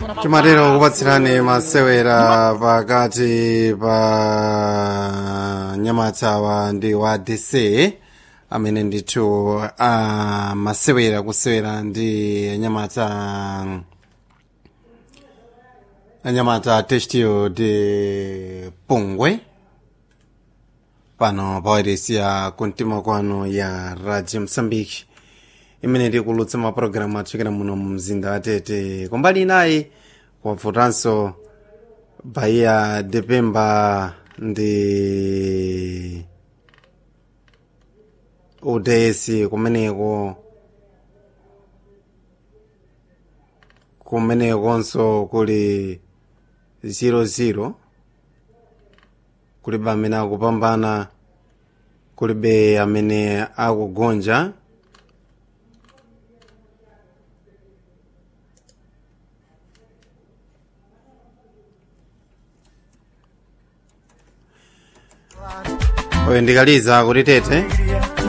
timatero kupatsirani masewera pakati pa nyamatawa ndi wa dc amene ndithu a masewera kusewera ndi anyamata anyamata testio de pungwe pano pa wairesi ya kumtima kwanu ya radio msambiki imene tikulutsa mapulogalamu atsukira muno mu mzinda wa tete kumbali inayi kwavutanso bahia de pemba ndi uds kumeneko kumenekonso kuli 00 kulibe amene akupambana kulibe amene akugonja oyo ndikaliza kuti tete